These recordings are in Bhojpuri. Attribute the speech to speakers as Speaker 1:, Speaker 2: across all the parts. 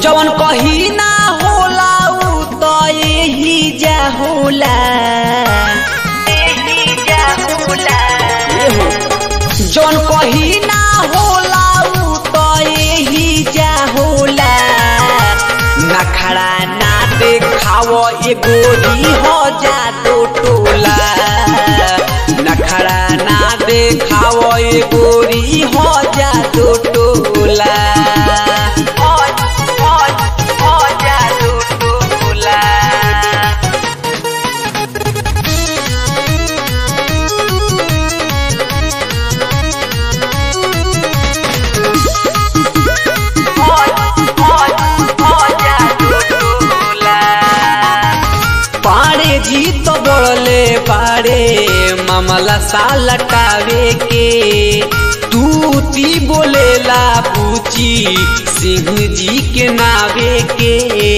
Speaker 1: जवन कही ना होला उ तो यही जा होला एहो। जवन कही ना होला उ तो यही जा होला नखड़ा ना देखाव ए गोरी हो जा दो टोला नखड़ा ना देखाव ए गोरी हो जा दो टोला हो हो हो जा दो टोला पाड़े जी तो बोले पाड़े मामला सा लटावे के तू ती बोलेला पूछी सिंह जी के नावे के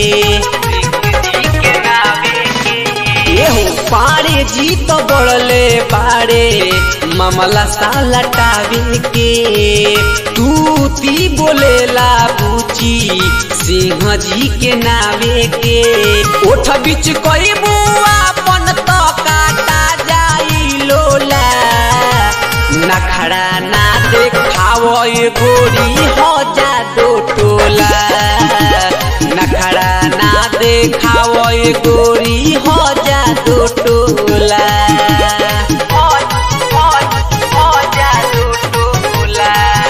Speaker 1: एहो पाड़े जी तो बोले पाड़े मामला सा लटावे के तू ती बोलेला पूछी सिंह जी के नावे के ओठ बीच कोई बुआ पन तो काटा जाई लोला नखड़ा ना देखाव ए गोरी हो जा दो टोला नखड़ा ना देखाव ए गोरी हो जा दो टोला हो हो हो जा दो टोला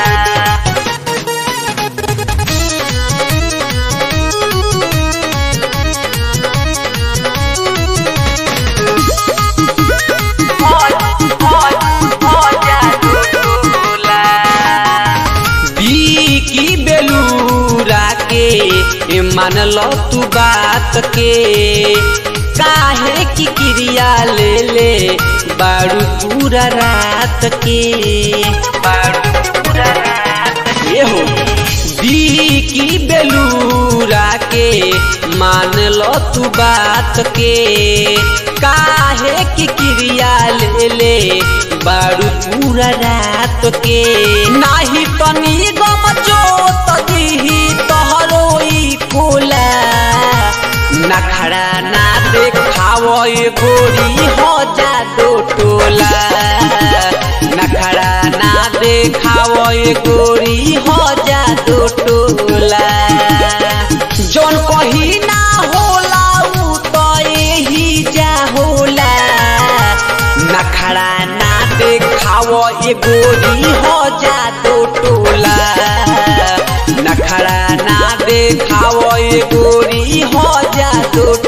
Speaker 1: की बेलूरा के मान लो तू बात के काहे की क्रिया ले ले बारू पूरा रात के बारू पूरा रात ये हो दी की बेलूरा के मान लो तू बात के काहे की क्रिया ले ले बारू पूरा रात के नाही तनी गम जो तदिही तोहरो ई कोला नखड़ा ना देखाव ए गोरी हो जा दो टोला नखड़ा ना देखाव ए गोरी हो जा दो टोला जौन कही ना होला उ तो यही जा होला नखड़ा ना देखाव ए गोरी हो जा दो टोला नखड़ा ना देखाव ए गोरी हो जा दो